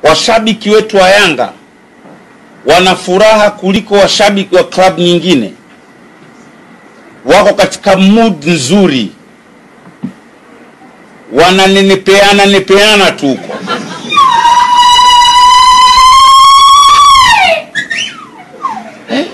washabiki wetu wa Yanga wana furaha kuliko washabiki wa klabu nyingine, wako katika mood nzuri, wananenepeana nepeana tu huko. Eh?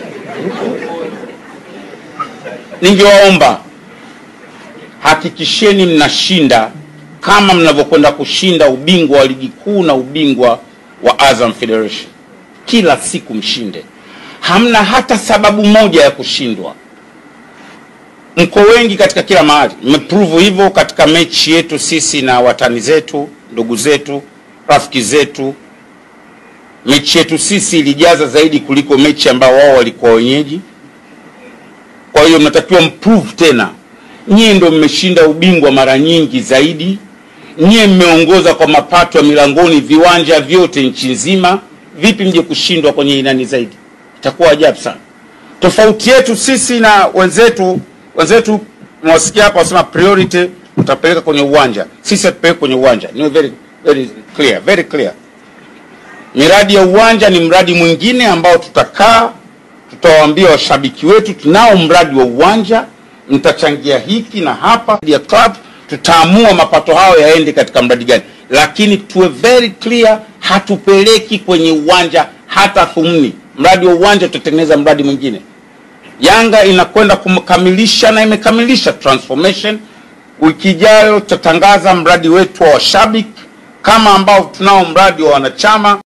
Ningewaomba hakikisheni mnashinda kama mnavyokwenda kushinda ubingwa wa ligi kuu na ubingwa wa Azam Federation. Kila siku mshinde, hamna hata sababu moja ya kushindwa. Mko wengi katika kila mahali, mmeprove hivyo katika mechi yetu sisi na watani zetu, ndugu zetu, rafiki zetu. Mechi yetu sisi ilijaza zaidi kuliko mechi ambao wao walikuwa wenyeji. Kwa hiyo mnatakiwa mprove tena, nyie ndo mmeshinda ubingwa mara nyingi zaidi nyie mmeongoza kwa mapato ya milangoni viwanja vyote nchi nzima. Vipi mje kushindwa kwenye inani zaidi? Itakuwa ajabu sana. Tofauti yetu sisi na wenzetu, wenzetu mwasikia hapa wasema priority utapeleka kwenye uwanja, sisi hatupeleki kwenye uwanja. Ni very very clear, very clear. Miradi ya uwanja ni mradi mwingine ambao tutakaa, tutawaambia washabiki wetu, tunao mradi wa uwanja, mtachangia hiki na hapa ya club tutaamua mapato hayo yaende katika mradi gani, lakini tuwe very clear, hatupeleki kwenye uwanja hata thumni. Mradi wa uwanja tutatengeneza mradi mwingine. Yanga inakwenda kumkamilisha na imekamilisha transformation. Wiki ijayo tutatangaza mradi wetu wa washabiki kama ambao tunao mradi wa wanachama.